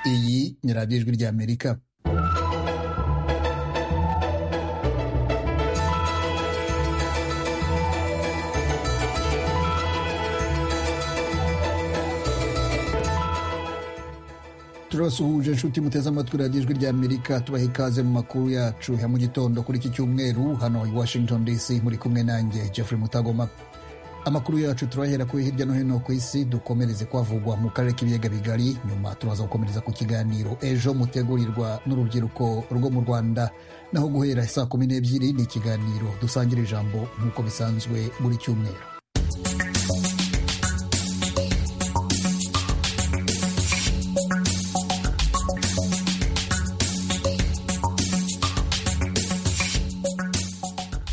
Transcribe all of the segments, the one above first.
Irangira by'ijwi ry'Amerika turabasuhuje inshuti muteze amatwi radiyo ijwi ry'amerika tubaha ikaze mu makuru yacu ya mu gitondo kuri iki cyumweru hano i washington dc muri kumwe nanjye jeffrey mutagoma amakuru yacu turahera kuri hirya no hino ku isi dukomereze kwavugwa mu karere k'ibiyaga bigari nyuma turaza gukomereza ku kiganiro ejo mutegurirwa n'urubyiruko rwo mu rwanda naho guhera saa kumi n'ebyiri ni ikiganiro dusangira ijambo nk'uko bisanzwe buri cyumweru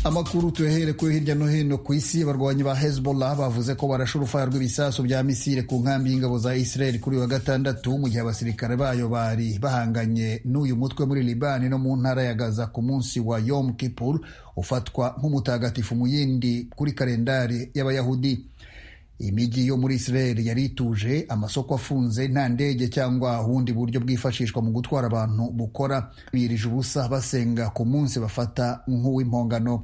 amakuru tuyahere kuri hirya no hino ku isi abarwanyi ba hezbollah bavuze ko barashe urufaya rw'ibisasu bya misile ku nkambi y'ingabo za israel kuri wa gatandatu mu gihe abasirikare bayo bari bahanganye n'uyu mutwe muri libani no mu ntara ya gaza ku munsi wa yom kippur ufatwa nk'umutagatifu mu yindi kuri kalendari y'abayahudi imijyi yo muri israel yari ituje amasoko afunze nta ndege cyangwa ubundi buryo bwifashishwa mu gutwara abantu bukora birije ubusa basenga ku munsi bafata nk'uw'impongano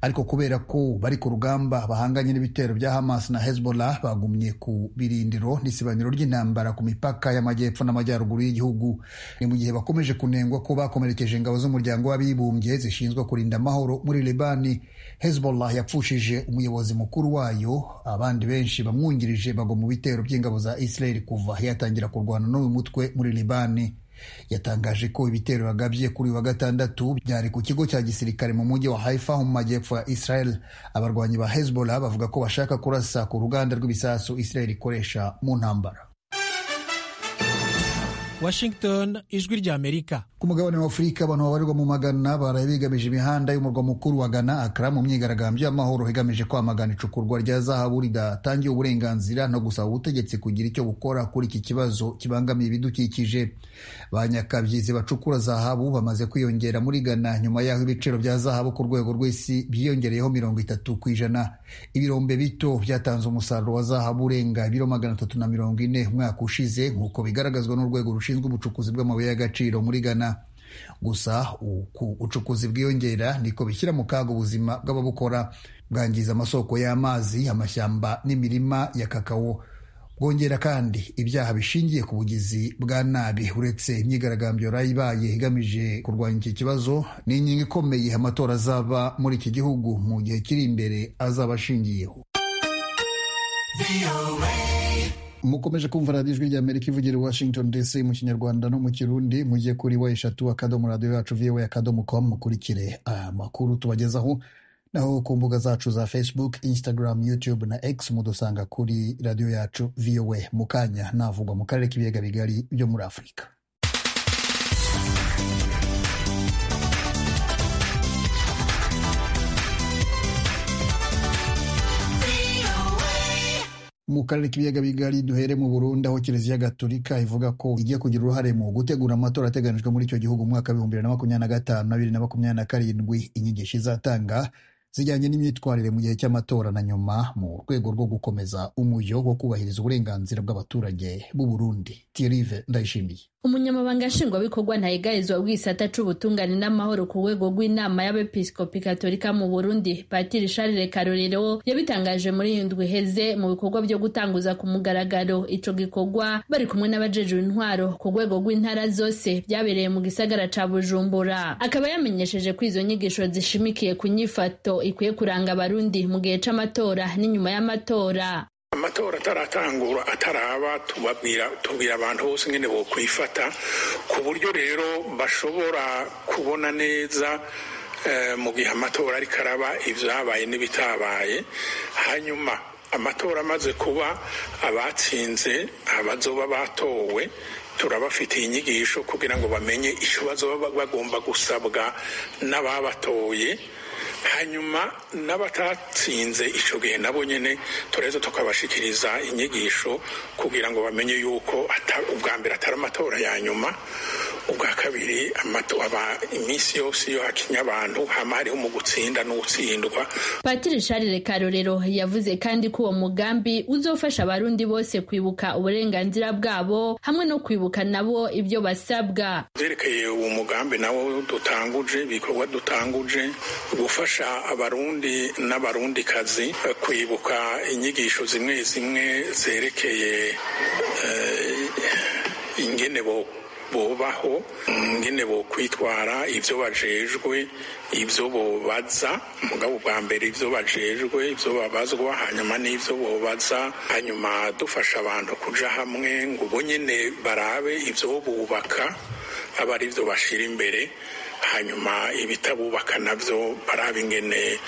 ariko kubera ko bari ku rugamba bahanganye n'ibitero bya hamas na hezbollah bagumye ku birindiro n'isibaniro ry'intambara ku mipaka y'amajyepfo n'amajyaruguru y'igihugu ni mu gihe bakomeje kunengwa ko bakomerekeje ingabo z'umuryango w'abibumbye zishinzwe kurinda amahoro muri libani hezbollah yapfushije umuyobozi mukuru wayo abandi benshi bamwungirije bagwa mu bitero by'ingabo za israel kuva yatangira kurwana n'uyu mutwe muri libani yatangaje ko ibitero yagabye kuri wa gatandatu byari ku kigo cya gisirikare mu mujyi wa haifa ho mu majyepfo ya israel abarwanyi ba hezbollah bavuga ko bashaka kurasa ku ruganda rw'ibisasu israel ikoresha mu ntambara washington ijwi ry'amerika ku mugabane wa afurika abantu babarirwa mu magana baraye bigamije imihanda y'umurwa mukuru wa gana akara mu myigaragambyo y'amahoro igamije kwamagana icukurwa rya zahabu ridatangiye uburenganzira no gusaba ubutegetsi kugira icyo bukora kuri iki kibazo kibangamiye ibidukikije ba nyakabyizi bacukura zahabu bamaze kwiyongera muri gana nyuma y'aho ibiciro bya zahabu ku rwego rw'isi byiyongereyeho mirongo itatu ku ijana ibirombe bito byatanze umusaruro wa zahabu urenga ibiro magana atatu na mirongo ine umwaka ushize nk'uko bigaragazwa n'urwego rushinzwe ubucukuzi bw'amabuye y'agaciro muri gana gusa uku ubucukuzi bwiyongera niko bishyira mu kaga ubuzima bw'ababukora bwangiza amasoko y'amazi amashyamba n'imirima ya kakao bwongera kandi ibyaha bishingiye ku bugizi bwa nabi uretse imyigaragambyo yari ibaye igamije kurwanya iki kibazo ni inkingi ikomeye amatora azaba muri iki gihugu mu gihe kiri imbere azaba ashingiyeho mukomeje kumva radiyo ijwi ry'amerika ivugira i washington dc mu kinyarwanda no mu kirundi mujye kuri wa eshatu akadomo radiyo yacu viwe akadomo komu mukurikire amakuru tubagezaho naho ku mbuga zacu za facebook instagram youtube na x mudusanga kuri radiyo yacu viwe mu kanya navugwa mu karere k'ibiyaga bigari byo muri afurika mu karere k'ibiyaga bigari duhere mu burundi aho kiliziya gatolika ivuga ko igiye kugira uruhare mu gutegura amatora ateganijwe muri icyo gihugu umwaka w'ibihumbi bibiri na makumyabiri na gatanu na bibiri na makumyabiri na karindwi inyigisho izatanga zijyanye n'imyitwarire mu gihe cy'amatora na nyuma mu rwego rwo gukomeza umuyo wo kubahiriza uburenganzira bw'abaturage b'u Burundi Thierry Ndayishimiye umunyamabanga nshingwabikorwa ntayigarizwa bw'isata c'ubutungane n'amahoro ku rwego rw'inama y'abepiskopi katolika mu burundi patiri charles karorero yabitangaje muri iyi ndwi iheze mu bikorwa byo gutanguza ku mugaragaro ico gikorwa bari kumwe n'abajejwe intwaro ku rwego rw'intara zose byabereye mu gisagara ca bujumbura akaba yamenyesheje ko izo nyigisho zishimikiye ku nyifato ikwiye kuranga abarundi mu gihe c'amatora n'inyuma y'amatora amatora ataratangura ataraba tubabwira tubwira abantu bose nyine bo kwifata ku buryo rero bashobora kubona neza mu gihe amatora ariko araba ibyabaye n'ibitabaye hanyuma amatora amaze kuba abatsinze abazoba batowe turabafitiye inyigisho kugira ngo bamenye icyo bazoba bagomba gusabwa n'ababatoye hanyuma n'abatatsinze icyo gihe nabo nyine turaheza tukabashikiriza inyigisho kugira ngo bamenye yuko ubwa mbere atari amatora ya nyuma ubwa kabiri iminsi yose iyo hakinya abantu hama hariho mu gutsinda n'ugutsindwa patiri sharire karorero yavuze kandi ko uwo mugambi uzofasha abarundi bose kwibuka uburenganzira bwabo hamwe no kwibuka nabo ibyo basabwa byerekeye uwo mugambi nawo dutanguje ibikorwa dutanguje gufasha abarundi n'abarundikazi kwibuka inyigisho zimwe zimwe zerekeye ingene bubaho ingene bo kwitwara ibyo bajejwe ibyo bubaza mugabo bwa mbere ibyo bajejwe ibyo babazwa hanyuma n'ibyo bubaza hanyuma dufasha abantu kuja hamwe ngo ubu nyine barabe ibyo bubaka aba ari byo bashira imbere hanyuma ibitabubaka nabyo barabe ingene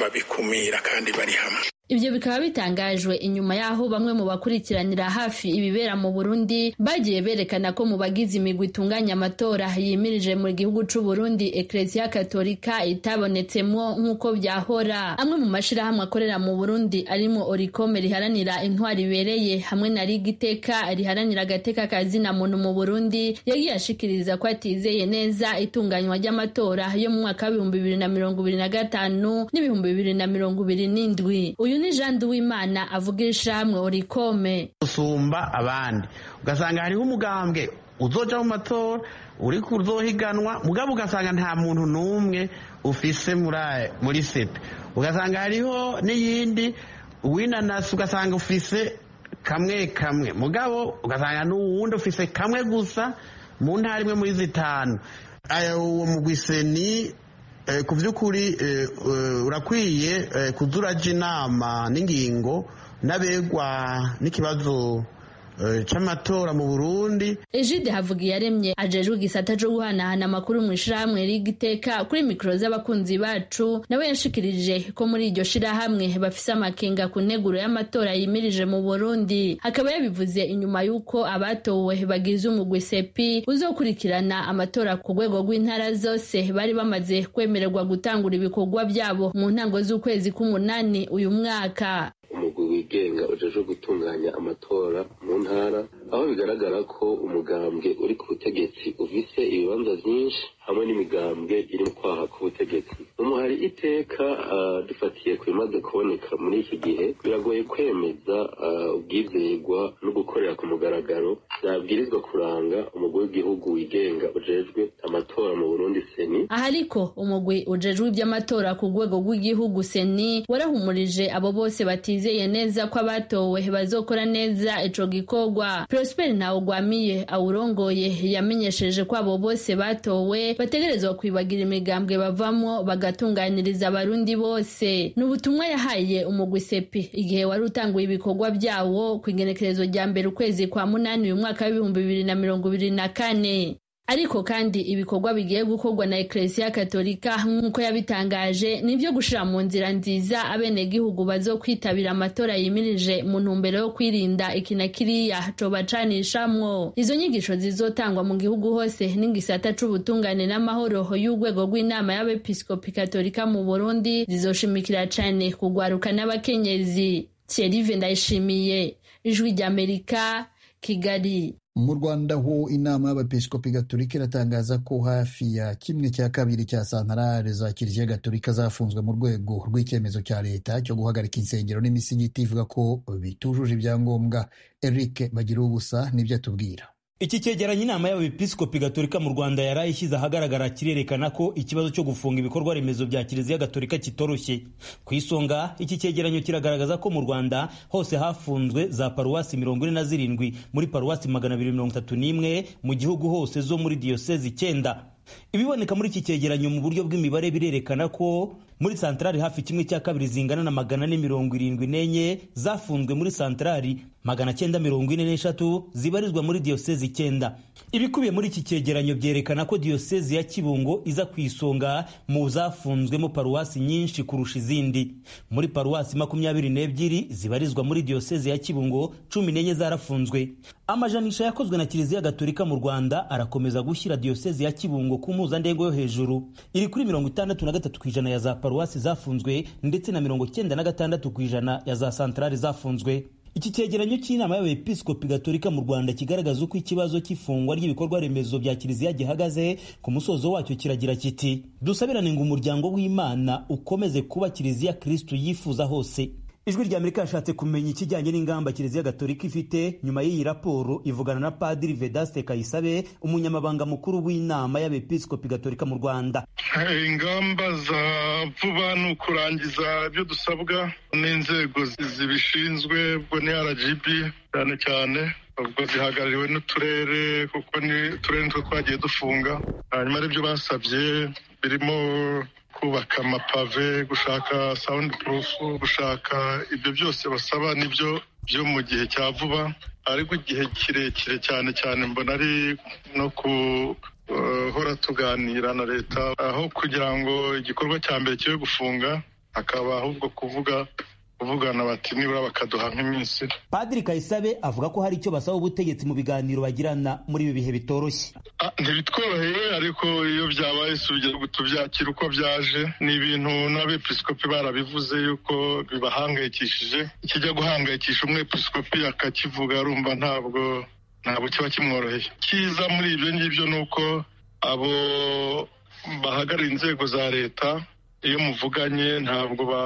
babikumira kandi bari hamwe ibyo bikaba bitangajwe inyuma y'aho bamwe mu bakurikiranira hafi ibibera mu burundi bagiye berekana ko mu bagize imigwi itunganya amatora yimirije mu gihugu cy'u Burundi eklesiya katolika itabonetsemo nk'uko byahora amwe mu mashyirahamwe akorera mu burundi arimo orikome riharanira intwari ibereye hamwe na rigiteka riharanira agateka kazina muntu mu burundi yagiye ashikiriza ko atizeye neza itunganywa ry'amatora yo mu mwaka w'ibihumbi bibiri na mirongo ibiri na gatanu n'ibihumbi bibiri na mirongo ibiri n'indwi uyu ni jean duwimana avuga ishamwe urikome usumba abandi ugasanga hariho umugambwe uzoja mu matora uri kuzohiganwa mugabo ugasanga nta muntu n'umwe ufise muri sepe ugasanga hariho n'iyindi uwinanasi ugasanga ufise kamwe kamwe mugabo ugasanga n'uwundi ufise kamwe gusa mu ntara imwe muri zitanu uwo mugwise ni ku by'ukuri urakwiye kujya urajya inama n'ingingo n'abegwa n'ikibazo cy'amatora mu burundi ejide havuga iyaremye ajejwe igisata cyo guhanahana amakuru mu ishyirahamwe rigiteka kuri mikoro z'abakunzi bacu nawe yashikirije ko muri iryo shyirahamwe bafise amakenga ku nteguro y'amatora yimirije mu burundi akaba yabivuze inyuma y'uko abatowe bagize umugwi sepi uzokurikirana amatora ku rwego rw'intara zose bari bamaze kwemererwa gutangura ibikorwa byabo mu ntango z'ukwezi k'umunani uyu mwaka umugwi wigenga ujejwe gutunganya amatora mu ntara aho bigaragara ko umugambwe uri ku butegetsi ufise ibibanza vyinshi hamwe n'imigambwe iri mu kwaha k'ubutegetsi umuhari iteka dufatiye ku bimaze kuboneka muri iki gihe biragoye kwemeza ubwizerwa no gukorera ku mugaragaro byabwirizwa kuranga umugwi w'igihugu wigenga ujejwe amatora mu burundi seni aha ariko umugwi ujejwe iby'amatora ku rwego rw'igihugu seni warahumurije abo bose batizeye neza ko abatowe bazokora neza ico gikorwa prosper ntawugwamiye awurongoye yamenyesheje ko abo bose batowe bategerezwa kwibagira imigambwe bavamo bagatunganiriza abarundi bose ni ubutumwa yahaye umugwi sepi igihe wari utanguye ibikorwa byawo ku igenekerezo rya mbere ukwezi kwa munani uyu mwaka w'ibihumbi bibiri na mirongo ibiri na kane ariko kandi ibikorwa bigiye gukorwa na eklesiya katolika nk'uko yabitangaje ni ibyo gushyira mu nzira nziza abenegihugu bazo kwitabira amatora yimirije mu ntumbero yo kwirinda iki na kiriya cobacanishamwo izo nyigisho zizotangwa mu gihugu hose n'ingisata c'ubutungane n'amahoro y'urwego rw'inama y'abepiskopi katolika mu burundi zizoshimikira cane kugwaruka n'abakenyezi thierrive ndayishimiye ijwi ry'amerika kigali mu rwanda ho inama y'abepiskopi gatolika iratangaza ko hafi ya kimwe cya kabiri cya santarare za kiliziya gatolika zafunzwe mu rwego rw'icyemezo cya leta cyo guhagarika insengero n'imisigiti ivuga ko bitujuje ibyangombwa eric bagira ubusa nibyo atubwira iki cyegeranyo inama y'abepiskopi gatolika mu rwanda yari ishyize ahagaragara kirerekana ko ikibazo cyo gufunga ibikorwa remezo bya kiliziya gatolika kitoroshye ku isonga iki cyegeranyo kiragaragaza ko mu rwanda hose hafunzwe za paruwasi mirongo ine na zirindwi muri paruwasi magana abiri mirongo itatu n'imwe mu gihugu hose zo muri diyosezi icyenda ibiboneka muri iki cyegeranyo mu buryo bw'imibare birerekana ko muri santarari hafi kimwe cya kabiri zingana na magana ane mirongo irindwi n'enye zafunzwe muri santarari magana cyenda mirongo ine n'eshatu zibarizwa muri diyosezi icyenda ibikubiye muri iki cyegeranyo byerekana ko diyosezi ya kibungo iza ku isonga mu zafunzwemo paruwasi nyinshi kurusha izindi muri paruwasi makumyabiri n'ebyiri zibarizwa muri diyosezi ya kibungo cumi n'enye zarafunzwe amajanisha yakozwe na kiliziya gatolika mu rwanda arakomeza gushyira diyosezi ya kibungo ku mpuzandengo yo hejuru iri kuri mirongo itandatu na gatatu ku ijana ya za paruwasi zafunzwe ndetse na mirongo cyenda na gatandatu ku ijana ya za santarari zafunzwe iki cyegeranyo cy'inama y'abepiskopi gatolika mu rwanda kigaragaza uko ikibazo cy'ifungwa ry'ibikorwa remezo bya kiliziya gihagaze ku musozo wacyo kiragira kiti dusabirane ngo umuryango w'imana ukomeze kuba kiliziya kristu yifuza hose ijwi rya amerika yashatse kumenya ikijyanye n'ingamba kiliziya gatolika ifite nyuma y'iyi raporo ivugana na padiri vedaste kayisabe umunyamabanga mukuru w'inama y'abepiskopi gatolika mu rwanda ingamba za vuba ni ukurangiza ibyo dusabwa n'inzego zibishinzwe ubwo ni rgb cyane cyane ubwo zihagarariwe n'uturere kuko ni uturere nitwo twagiye dufunga hanyuma aribyo basabye birimo kubaka amapave gushaka sawundi purufu gushaka ibyo byose basaba nibyo byo mu gihe cya vuba ariko igihe kirekire cyane cyane mbona ari no guhora tuganira na leta aho kugira ngo igikorwa cya mbere kibe gufunga hakaba ahubwo kuvuga kuvugana bati nibura bakaduha nk'iminsi padiri kayisabe avuga ko hari icyo basaba ubutegetsi mu biganiro bagirana muri ibi bihe bitoroshye ntibitworoheye ariko iyo byabaye sugira tubyakira uko byaje ni ibintu n'abepiskopi barabivuze yuko bibahangayikishije ikijya guhangayikisha umwepiskopi akakivuga arumva ntabwo ntabwo kiba kimworoheye cyiza muri ibyo ngibyo ni uko abo bahagarariye inzego za leta iyo muvuganye ntabwo ba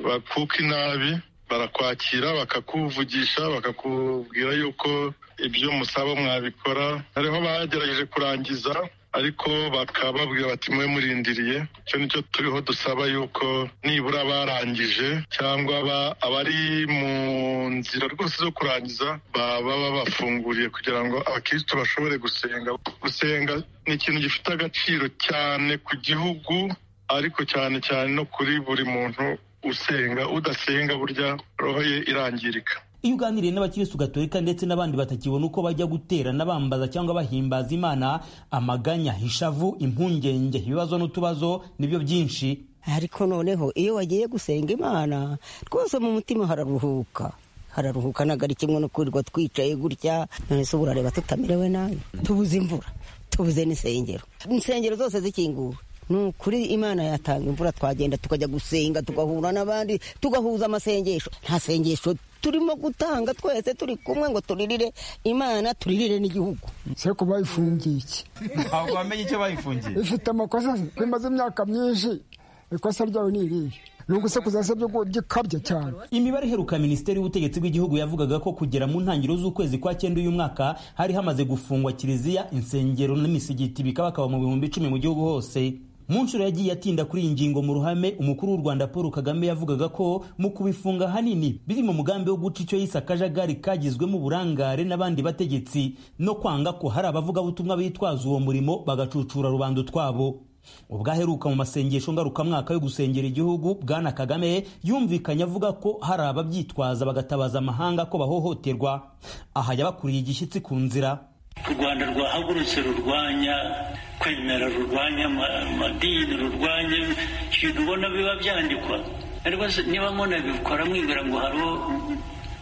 bakuka inabi barakwakira bakakuvugisha bakakubwira yuko ibyo musaba mwabikora hariho bagerageje kurangiza ariko bakababwira bati mwe murindiriye icyo nicyo turiho dusaba yuko nibura barangije cyangwa abari mu nzira rwose zo kurangiza baba babafunguriye kugira ngo abakirisitu bashobore gusenga gusenga ni ikintu gifite agaciro cyane ku gihugu ariko cyane cyane no kuri buri muntu usenga udasenga burya roho ye irangirika iyo uganiriye n'abakirisitu gatolika ndetse n'abandi batakibona uko bajya gutera n'abambaza cyangwa bahimbaza imana amaganya ishavu impungenge ibibazo n'utubazo nibyo byinshi ariko noneho iyo wagiye gusenga imana rwose mu mutima hararuhuka hararuhuka ntabwo ari kimwe no kwirirwa twicaye gutya none se urareba tutamerewe nabi tubuze imvura tubuze n'insengero insengero zose zikinguwe ni ukuri imana yatanga imvura twagenda tukajya gusenga tugahura n'abandi tugahuza amasengesho nta sengesho turimo gutanga twese turi kumwe ngo turirire imana turirire n'igihugu se ko bayifungiye iki ntabwo wamenye icyo bayifungiye ifite amakosa imaze imyaka myinshi ikosa ryawe ni irihe ni ugusakuza se gikabya cyane imibare iheruka minisiteri y'ubutegetsi bw'igihugu yavugaga ko kugera mu ntangiriro z'ukwezi kwa cyenda uyu mwaka hari hamaze gufungwa kiliziya insengero n'imisigiti bikabakaba mu bihumbi icumi mu gihugu hose mu nshuro yagiye atinda kuri iyi ngingo mu ruhame umukuru w'u rwanda paul kagame yavugaga ko mu kubifunga ahanini biri mu mugambi wo guca icyo yise akajagari kagizwemo uburangare n'abandi bategetsi no kwanga ko hari abavugabutumwa bitwaza uwo murimo bagacucura rubanda utwabo ubwaheruka mu masengesho ngarukamwaka yo gusengera igihugu bwana kagame yumvikanye avuga ko hari ababyitwaza bagatabaza amahanga ko bahohoterwa aha yabakuriye igishyitsi ku nzira u rwanda rwahagurutse rurwanya kwemera rurwanya amadini rurwanya ibintu ubona biba byandikwa ariko niba munabikora mwibwira ngo hariho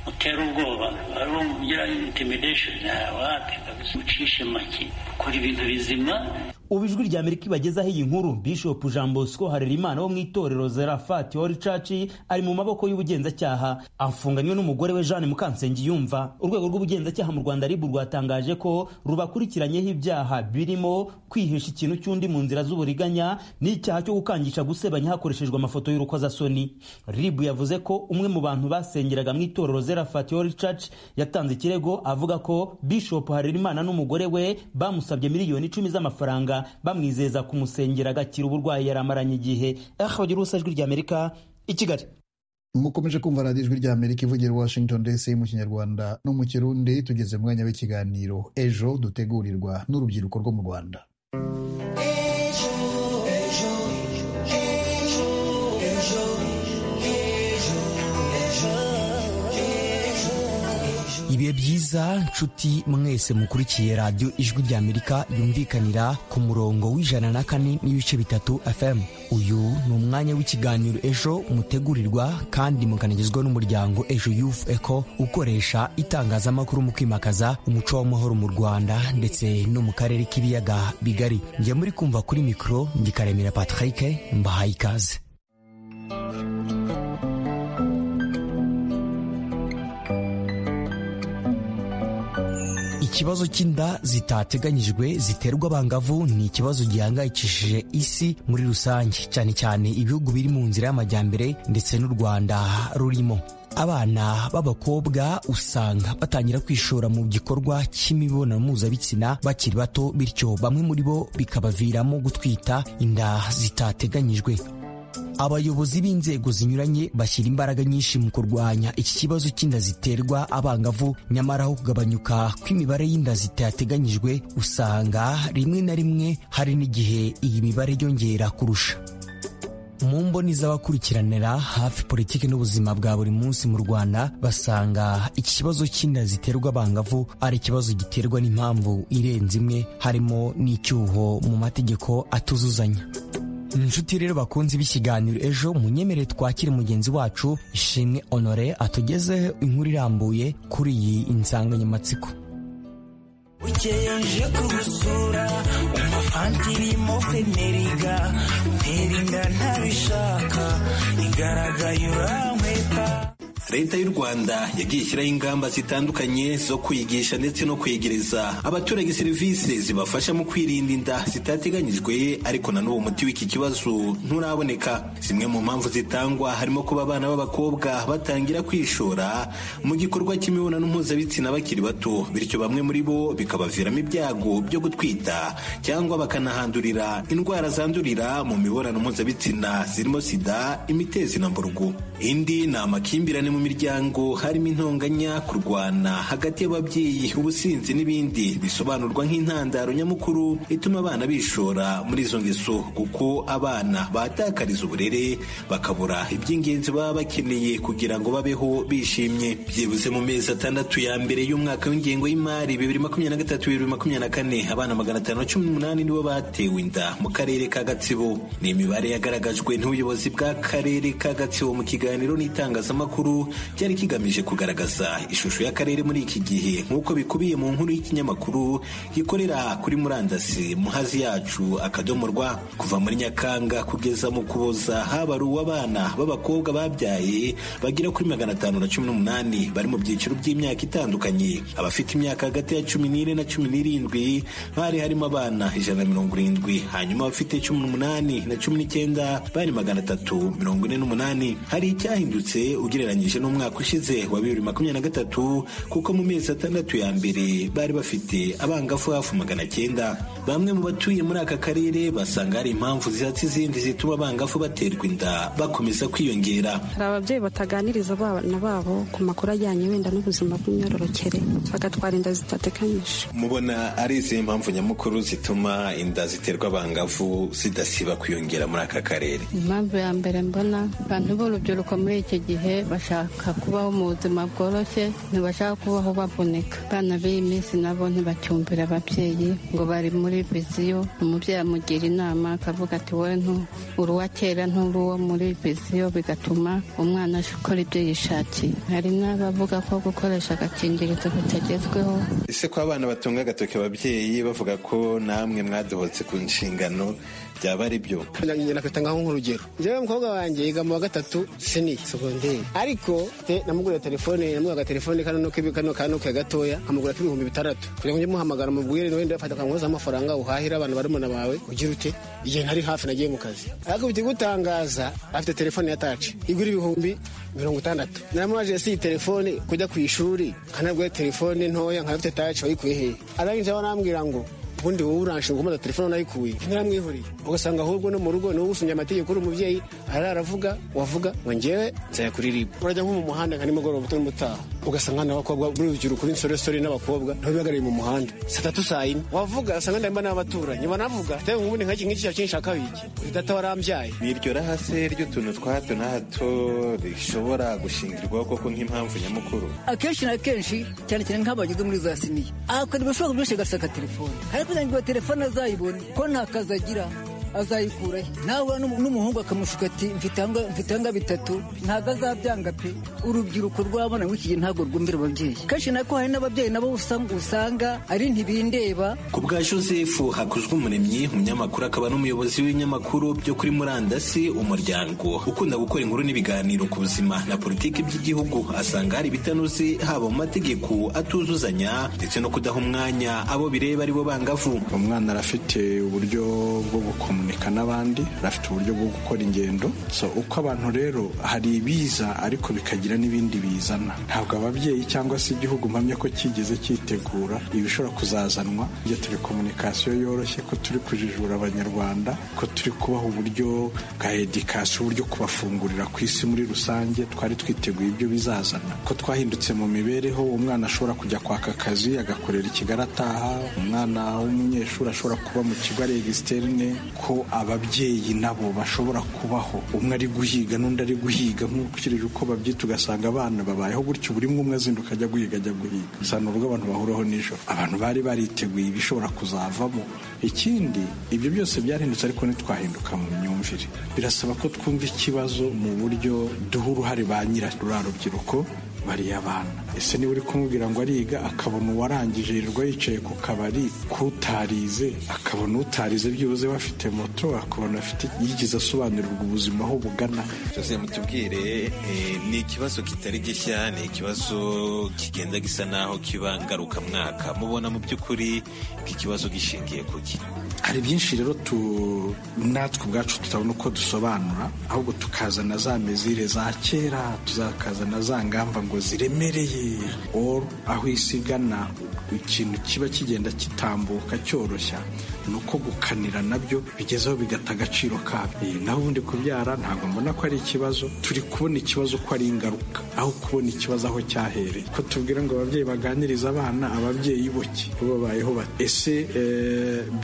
mutera ubwoba hariho mugira intimidesheni wapi kabisa ucishe make ukora ibintu bizima ubu ijwi rya amerika ibagezaho iyi nkuru bishop jean bosco harerimana wo mu itorero zerafati ori caci ari mu maboko y'ubugenzacyaha afunganywe n'umugore we jeanne mukansengiyumva urwego rw'ubugenzacyaha mu rwanda ribu rwatangaje ko rubakurikiranyeho ibyaha birimo kwihisha ikintu cy'undi mu nzira z'uburiganya n'icyaha cyo gukangisha gusebanya hakoreshejwe amafoto y'urukozasoni ribu yavuze ko umwe mu bantu basengeraga mu itorero zerafati ori caci yatanze ikirego avuga ko bishop harerimana n'umugore we bamusabye miliyoni icumi z'amafaranga bamwizeza kumusengera agakira uburwayi yari amaranye igihe ahabagira ubusa ijwi rya amerika i kigali mukomeje kumva radiyo ijwi rya amerika ivugira washington dc mu kinyarwanda no mu kirundi tugeze mu mwanya w'ikiganiro ejo dutegurirwa n'urubyiruko rwo mu rwanda ibihe byiza nshuti mwese mukurikiye radiyo ijwi ry'amerika yumvikanira ku murongo w'ijana na kane n'ibice bitatu fm uyu ni umwanya w'ikiganiro ejo mutegurirwa kandi mukanagezwa n'umuryango ejo yufu eko ukoresha itangazamakuru mu kwimakaza umuco w'amahoro mu rwanda ndetse no mu karere k'ibiyaga bigari njya muri kumva kuri mikoro ngikaremera patrick mbahaye ikaze ikibazo cy'inda zitateganyijwe ziterwa abangavu ni ikibazo gihangayikishije isi muri rusange cyane cyane ibihugu biri mu nzira y'amajyambere ndetse n'u rwanda rurimo abana b'abakobwa usanga batangira kwishora mu gikorwa cy'imibonano mpuzabitsina bakiri bato bityo bamwe muri bo bikabaviramo gutwita inda zitateganyijwe abayobozi b'inzego zinyuranye bashyira imbaraga nyinshi mu kurwanya iki kibazo cy'inda ziterwa abangavu nyamara aho kugabanyuka kw'imibare y'inda zitateganyijwe usanga rimwe na rimwe hari n'igihe iyi mibare yongera kurusha mu mboni z'abakurikiranira hafi politiki n'ubuzima bwa buri munsi mu rwanda basanga iki kibazo cy'inda ziterwa abangavu ari ikibazo giterwa n'impamvu irenze imwe harimo n'icyuho mu mategeko atuzuzanya inshuti rero bakunze b'ikiganiro ejo munyemere twakire mugenzi wacu ishimwe honore atugezeho inkuru irambuye kuri iyi insanganyamatsiko bukeye nje kubusura umufantirimo feneriga utera inda ntabishaka igaragaye urankweka leta y'u rwanda yagiye ishyiraho ingamba zitandukanye zo kwigisha ndetse no kwegereza abaturage serivisi zibafasha mu kwirinda inda zitateganyijwe ariko na n'ubu umuti w'iki kibazo nturaboneka zimwe mu mpamvu zitangwa harimo kuba abana b'abakobwa batangira kwishora mu gikorwa cy'imibonano mpuzabitsina bakiri bato bityo bamwe muri bo bikabaviramo ibyago byo gutwita cyangwa bakanahandurira indwara zandurira mu mibonano mpuzabitsina zirimo sida imitezi na mburugu indi ni amakimbirane mu miryango harimo intonganya kurwana hagati y'ababyeyi ubusinzi n'ibindi bisobanurwa nk'intandaro nyamukuru ituma abana bishora muri izo ngeso kuko abana batakariza uburere bakabura iby'ingenzi baba bakeneye kugira ngo babeho bishimye byibuze mu mezi atandatu ya mbere y'umwaka w'ingengo y'imari bibiri makumyabiri na gatatu bibiri makumyabiri na kane abana magana atanu na cumi n'umunani nibo batewe inda mu karere ka gatsibo ni imibare yagaragajwe n'ubuyobozi bw'akarere ka gatsibo mu kiganiro n'itangazamakuru byari kigamije kugaragaza ishusho y'akarere muri iki gihe nk'uko bikubiye mu nkuru y'ikinyamakuru gikorera kuri murandasi muhazi yacu akadomo rwa kuva muri nyakanga kugeza mu kuboza haba ari uw'abana b'abakobwa babyaye bagera kuri magana atanu na cumi n'umunani bari mu byiciro by'imyaka itandukanye abafite imyaka hagati ya cumi n'ine na cumi n'irindwi bari harimo abana ijana na mirongo irindwi hanyuma abafite cumi n'umunani na cumi n'icyenda bari magana atatu mirongo ine n'umunani hari icyahindutse ugereranyije n'umwaka ushize wa bibiri makumyabiri na gatatu kuko mu mezi atandatu ya mbere bari bafite abangafu hafi magana cyenda bamwe mu batuye muri aka karere basanga hari impamvu zihatse izindi zituma abangafu baterwa inda bakomeza kwiyongera hari ababyeyi bataganiriza abana babo ku makuru ajyanye wenda n'ubuzima bw'imyororokere bagatwara inda zitatekanyije mubona ari izihe mpamvu nyamukuru zituma inda ziterwa abangavu zidasiba kwiyongera muri aka karere impamvu ya mbere mbona abantu b'urubyiruko muri iki gihe bashaka kubaho mu buzima bworoshye ntibashaka kubaho bavunika abana b'iyi minsi nabo ntibacyumvira ababyeyi ngo bari muri viziyo umubyeyi amugira inama akavuga ati wowe uruwa kera nturuwo muri viziyo bigatuma umwana akora ibyo yishakiye hari n'abavuga ko gukoresha agakingirizo bitagezweho ese ko abana batunga agatoki ababyeyi bavuga ko namwe mwadohotse ku nshingano byaba ari byo nafite ngaho nk'urugero njyewe umukobwa wanjye yiga mu wa gatatu seni segonderi ariko namugurira telefone namugura telefone kano kano kano ke gatoya amugura k'ibihumbi bitandatu kugira ngo muhamagara mu bwire wenda fata akankoza amafaranga uhahira abantu barumuna bawe ugira ute igihe ntari hafi nagiye mu kazi akubita gutangaza afite telefone ya taci igura ibihumbi mirongo itandatu naramubaje si iyi telefone kujya ku ishuri kanabwe telefone ntoya nk'abafite taci bayikuye hehe arangije abanambwira ngo ubundi wowe uranshinga umuda telefone unayikuye ntaramwihuriye ugasanga ahubwo no mu rugo ni wowe usumye amategeko uri umubyeyi araravuga wavuga ngo njyewe nzayakuririmba urajya nko mu muhanda nka nimugoroba utari mutaha ugasanga n'abakobwa b'urubyiruko b'insoresore n'abakobwa nabo bihagarariye mu muhanda saa tatu saa yine wavuga ugasanga ndahimba n'abaturanyi banavuga tewe ubundi nk'iki ngiki cya kinshi akabiki uri data warambyaye ni iryo rahase ry'utuntu twa hato na hato rishobora gushingirwaho koko nk'impamvu nyamukuru akenshi na kenshi cyane cyane nk'abageze muri za siniya akora ibishobora byose agasaka telefone ariko kugira ngo telefone azayibone ko nta kazi agira azayikurahe nawe n'umuhungu akamushuka ati mfite anga bitatu ntabwo azabyanga pe urubyiruko rw'abana muri iki gihe ntabwo rwumvira ababyeyi kenshi nako hari n'ababyeyi nabo usanga usanga ari ntibindeba ku bwa joseph hakuzwe umuremyi umunyamakuru akaba n'umuyobozi w'ibinyamakuru byo kuri murandasi umuryango ukunda gukora inkuru n'ibiganiro ku buzima na politiki by'igihugu asanga hari ibitanuzi haba mu mategeko atuzuzanya ndetse no kudaha umwanya abo bireba ari bo bangavu umwana arafite uburyo bwo gukomunika n'abandi arafite uburyo bwo gukora ingendo so uko abantu rero hari ibiza ariko bikagira n'ibindi bizana ntabwo ababyeyi cyangwa se igihugu mpamya ko cyigeze cyitegura ibishobora kuzazanwa iyo turi komunikasiyo yoroshye ko turi kujijura abanyarwanda ko turi kubaha uburyo bwa edikasiyo uburyo kubafungurira ku isi muri rusange twari twiteguye ibyo bizazana ko twahindutse mu mibereho umwana ashobora kujya kwaka akazi agakorera i kigali ataha umwana w'umunyeshuri ashobora kuba mu kigo areba isiterine ko ababyeyi nabo bashobora kubaho umwe ari guhiga n'undi ari guhiga nkurikije uko babyita ugasanga abana babayeho gutyo buri umwe azinduka ajya guhiga ajya guhiga usanga urugo abantu bahuraho nijoro abantu bari bariteguye ibishobora kuzavamo ikindi ibyo byose byarahindutse ariko ntitwahinduka mu myumvire birasaba ko twumva ikibazo mu buryo duha uruhare ba nyiracyo ruriya rubyiruko bariya abana ese niba uri kumubwira ngo ariga akabona uwarangije yirirwa yicaye ku kabari k'utarize akabona utarize byibuze bafite moto akabona afite yigeze asobanurirwa ubuzima aho bugana jose mutubwire eh, ni ikibazo kitari gishya ni ikibazo kigenda gisa naho kiba ngarukamwaka mubona mu by'ukuri iki kibazo gishingiye kuki hari byinshi rero tu natwe ubwacu tutabona uko dusobanura ahubwo tukazana za mezire za kera tuzakazana za ngamba ngo ziremereye or aho isi igana ikintu kiba kigenda kitambuka cyoroshya ni uko gukanira nabyo bigezeho bigata agaciro kabyo naho ubundi kubyara ntabwo mbona ko ari ikibazo turi kubona ikibazo ko ari ingaruka aho kubona ikibazo aho cyahereye ko tubwira ngo ababyeyi baganirize abana ababyeyi boke babayeho bati ese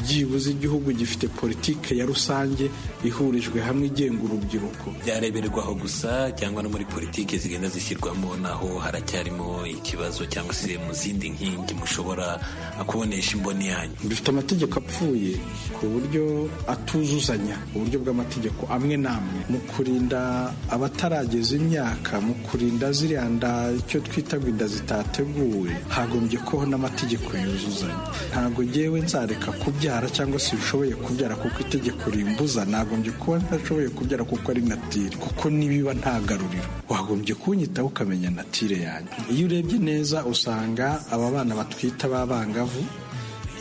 byibuze igihugu gifite politike ya rusange ihurijwe hamwe igenga urubyiruko byareberwaho gusa cyangwa no muri politiki zigenda zishyirwamo naho haracyarimo ikibazo cyangwa se mu zindi nkingi mushobora kubonesha imboni yanyu dufite amategeko apfuye ku buryo atuzuzanya uburyo bw'amategeko amwe n'amwe mu kurinda abatarageza imyaka mu kurinda ziriya nda icyo twita ngo inda zitateguwe hagombye kubaho n'amategeko yuzuzanya ntabwo ngewe nzareka kubyara cyangwa se bishoboye kubyara kuko itegeko rimbuza nagombye kuba ntashoboye kubyara kuko ari natire kuko nibiba ntagaruriro wagombye kunyitaho ukamenya natire yanjye iyo urebye neza usanga aba bana batwita b'abangavu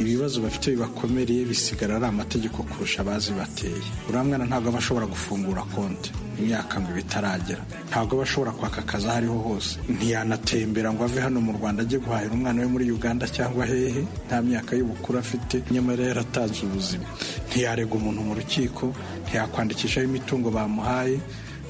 ibibazo bafite bibakomereye bisigara ari amategeko kurusha abazi bateye uriya mwana ntabwo aba ashobora gufungura konti imyaka ngo bitaragera ntabwo aba ashobora kwaka akazi aho ariho hose ntiyanatembera ngo ave hano mu rwanda ajye guhahira umwana we muri uganda cyangwa hehe nta myaka y'ubukuru afite nyamara yaratanze ubuzima ntiyarega umuntu mu rukiko ntiyakwandikishaho imitungo bamuhaye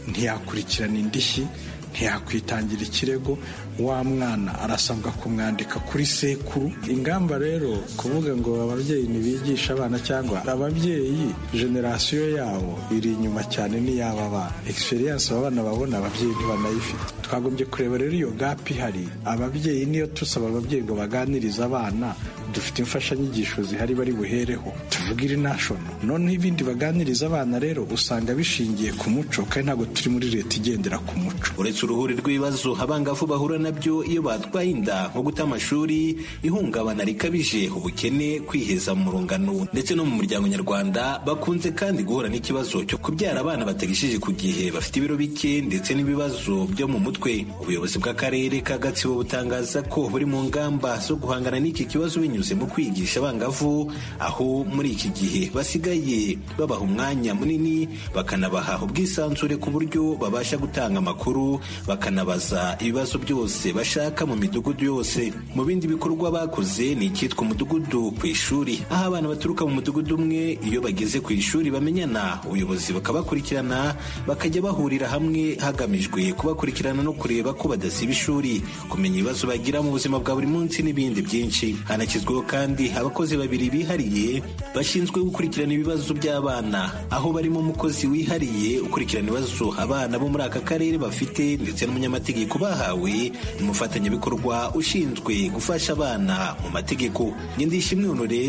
ntiyakurikirana indishyi ntiyakwitangira ikirego wa mwana arasabwa kumwandika kuri sekuru ingamba rero kuvuga ngo ababyeyi ntibigisha abana cyangwa ababyeyi generasiyo yabo iri inyuma cyane n'iy'aba bana egisperiyanse abana babona ababyeyi ntibanayifite twagombye kureba rero iyo gapu ihari ababyeyi niyo tusaba ababyeyi ngo baganirize abana dufite imfashanyigisho zihari bari buhereho tuvuga iri nashono noneho ibindi baganiriza abana rero usanga bishingiye ku muco kandi ntabwo turi muri leta igendera ku muco uretse uruhuri rw'ibibazo abangavu bahura nabyo iyo batwaye inda nko guta amashuri ihungabana rikabije ubukene kwiheza mu rungano ndetse no mu muryango nyarwanda bakunze kandi guhura n'ikibazo cyo kubyara abana batagishije ku gihe bafite ibiro bike ndetse n'ibibazo byo mu mutwe ubuyobozi bw'akarere ka gatsibo butangaza ko buri mu ngamba zo guhangana n'iki kibazo binyuze mu kwigisha abangavu aho muri iki gihe basigaye babaha umwanya munini bakanabaha ubwisanzure ku buryo babasha gutanga amakuru bakanabaza ibibazo byose bashaka mu midugudu yose mu bindi bikorwa bakoze ni icyitwa umudugudu ku ishuri aho abana baturuka mu mudugudu umwe iyo bageze ku ishuri bamenyana ubuyobozi bakabakurikirana bakajya bahurira hamwe hagamijwe kubakurikirana no kureba ko badasiba ishuri kumenya ibibazo bagira mu buzima bwa buri munsi n'ibindi byinshi hanakizwa kandi abakozi babiri bihariye bashinzwe gukurikirana ibibazo by'abana aho barimo umukozi wihariye ukurikirana ibibazo abana bo muri aka karere bafite ndetse n'umunyamategeko bahawe n'umufatanyabikorwa ushinzwe gufasha abana mu mategeko nyendishimwe honore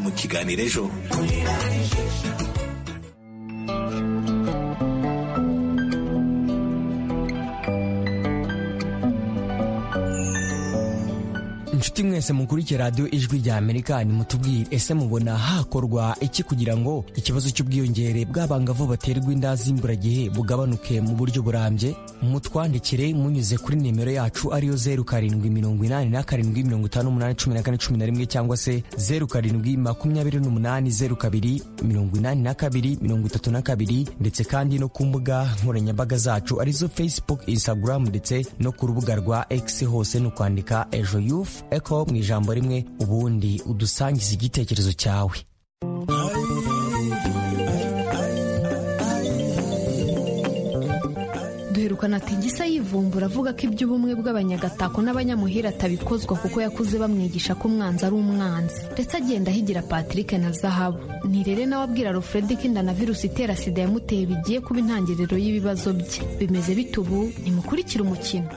mu kiganiro ejo nshuti mwese mukurikiye radiyo ijwi rya amerika nimutubwire ese mubona hakorwa iki kugira ngo ikibazo cy'ubwiyongere bw'abangavu baterwa inda z'imburagihe bugabanuke mu buryo burambye mutwandikire munyuze kuri nimero yacu ariyo zeru karindwi mirongo inani na karindwi mirongo itanu n'umunani cumi na kane cumi na rimwe cyangwa se zeru karindwi makumyabiri n'umunani zeru kabiri mirongo inani na kabiri mirongo itatu na kabiri ndetse kandi no ku mbuga nkoranyambaga zacu arizo facebook instagram ndetse no ku rubuga rwa x hose ni ukwandika ejo youth echo mu ijambo rimwe ubundi udusangize igitekerezo cyawe duherukana ati gisa yivumbura avuga ko iby'ubumwe bw'abanyagatako n'abanyamuhira atabikozwa kuko yakuze bamwigisha ko umwanzi ari umwanzi ndetse agenda ahigira patrick na zahabu ntirere nawe abwira alfred ko inda na virusi itera sida yamuteye bigiye kuba intangiriro y'ibibazo bye bimeze bite ubu nimukurikire umukino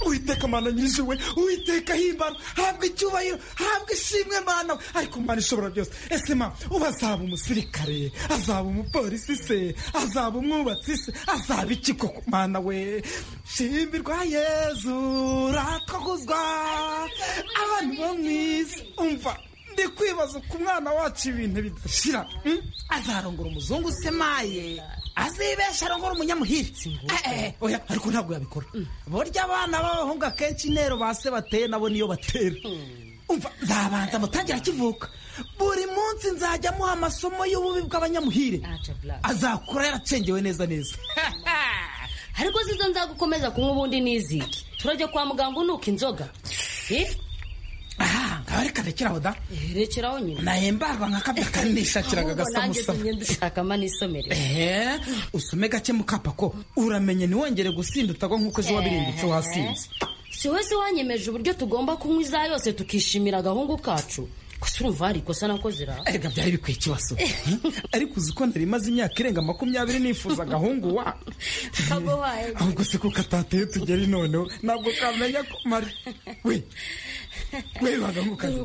uwiteka mana nyir'isi we uwiteka himbara habwa icyubahiro habwa ishimwe mana we ariko mana ishobora byose ese ma uba azaba umusirikare azaba umupolisi se azaba umwubatsi se azaba iki koko mana we shimbirwa yezu ratwaguzwa abantu bo mu isi umva ndi kwibaza ku mwana wacu ibintu bidashira hmm? azarongora umuzungu semaye azibesha arongora umunyamuhira Eh, eh, oya ariko ntabwo yabikora burya abana b'abahungu akenshi intero ba se bateye nabo niyo batera umva nzabanza mutangira akivuka buri munsi nzajya amuha amasomo y'ububi bw'abanyamuhire azakura yaracengewe neza neza ariko zizo nzagukomeza kunywa ubundi n'iziki turajya kwa muganga unuka inzoga Eh? nkaba reka rekeraho da rekeraho nyine nahembarwa nka kabya kandi nishakiraga agasa musama dushakamo n'isomero ehe usome gake mukapa ko uramenye ntiwongere gusindutarwa nk'uko ejo wabirindutse wasinze si we se wanyemeje uburyo tugomba kunywa iza yose tukishimira agahungu kacu gusa urumva hari ikosa nakoze ra erega byari bikwiye ikibazo ariko uzi ko narimaze imyaka irenga makumyabiri nifuza agahungu wa kagohaye ahubwo se kuko atateye tugeri noneho ntabwo kamenya ko mari we we bagahungu kaje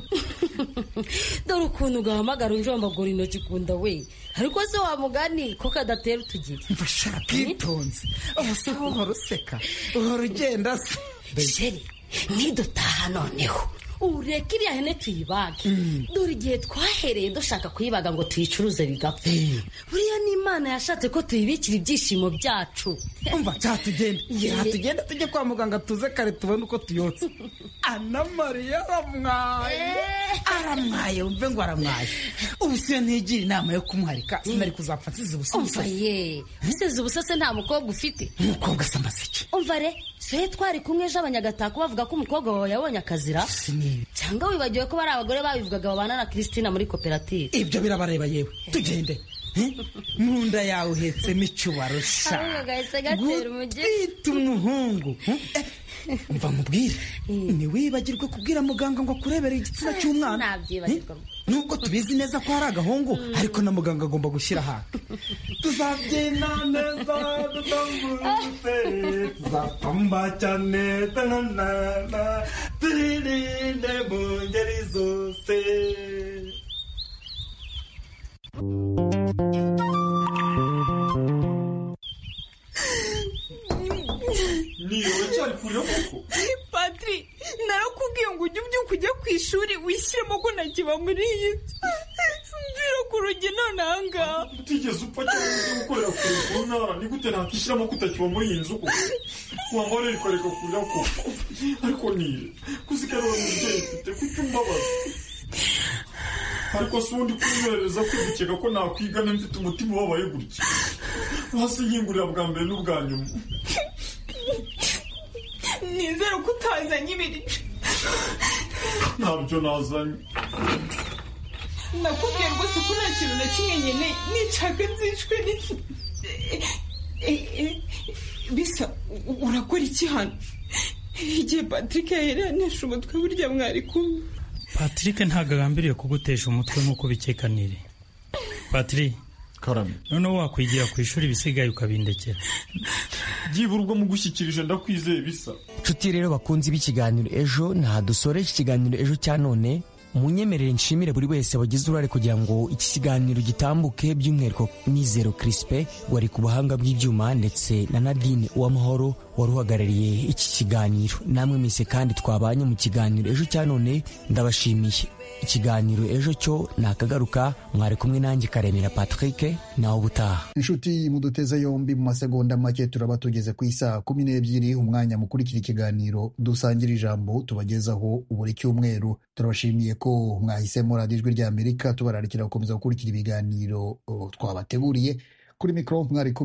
dore ukuntu ugahamagara unjombagura intoki kunda we ariko se wamugani ko kadatera utugiri bwitonze ubuse uhora useka uhora ugenda se sheri nidutaha noneho ureka iriya hene tuyibage dore igihe twahereye dushaka kuyibaga ngo tuyicuruze bigapfa buriya ni imana yashatse ko tuyibikira ibyishimo byacu umva cya tugenda cya tugenda tujye kwa muganga tuze kare tubone uko tuyotse ana mariya aramwaye aramwaye wumve ngo aramwaye ubuse iyo ntigira inama yo kumuharika sinari kuzapfa nsize umva ubusa ye usize ubusa se nta mukobwa ufite umukobwa se amaseke umva re se twari kumwe ejo abanyagatako bavuga ko umukobwa wawe yabonye akazira cyangwa wibagiwe ko bari abagore babivugaga babana na christina muri koperative ibyo birabareba yewe tugende Eh? mu nda yawe uhetsemo icyubaro sha Ahubwo gahise gatera umujyi. gutwita umuhungu Eh, umva mubwire ntiwibagirwe kubwira muganga ngo akurebere igitsina cy'umwana Ntabyibagirwa. Eh, nubwo tubizi neza ko hari agahungu ariko na muganga agomba gushyira ahantu tuzabyina neza dutambutse tuzapamba cyane tanana twirinde mu ngeri zose patri narakubwiye ngo ujye ubyuka ujye ku ishuri wishyiremo ko ntakiba muri iyi nzu mbwira ku rugi none ahangaha utigeze upfa cyangwa se gukorera kure ku ntara ni gute nakwishyiramo kutakiba muri iyi nzu koko waba wararikoreka kurira koko ariko nire kuzikarura mu mubyeyi mfite kuko umbabaza ariko si undi kunywerereza kwigukeka ko nakwiga ne mfite umutima ubabaye gutya hasi yingurira bwa mbere n'ubwa nyuma nizere ko utazanye ibiryo ntabyo nazanye nakubwiye rwose ko nta kintu na kimwe nkeneye nicaga nzicwe n'iki Eh, eh, bisa u- urakora iki hano igihe patrick yahereranije umutwe burya mwari kumwe patrick ntabwo agambiriye kugutesha umutwe nk'uko bikekanire patri noneho wakwigira ku ishuri ibisigaye ukabindekera byibura ubwo mugushyikirije ndakwizeye bisa nshuti rero bakunze ibi ikiganiro ejo nta dusore iki kiganiro ejo cya none munyemerere nshimire buri wese wagize uruhare kugira ngo iki kiganiro gitambuke by'umwihariko nizero Crispe wari ku buhanga bw'ibyuma ndetse na Nadine Uwamahoro wari uhagarariye iki kiganiro namwe mwese kandi twabanye mu kiganiro ejo cya none ndabashimiye ikiganiro ejo cyo nakagaruka mwari kumwe nanjye karemera Patrick nawe ubutaha inshuti muduteze yombi mu masegonda make turaba tugeze ku isaha kumi n'ebyiri umwanya mukurikira ikiganiro dusangira ijambo tubagezaho buri cyumweru turabashimiye ko mwahisemo radiyo ijwi ry'amerika tubararikira gukomeza gukurikira ibiganiro o, twabateguriye kuri mikoro mwari kumwe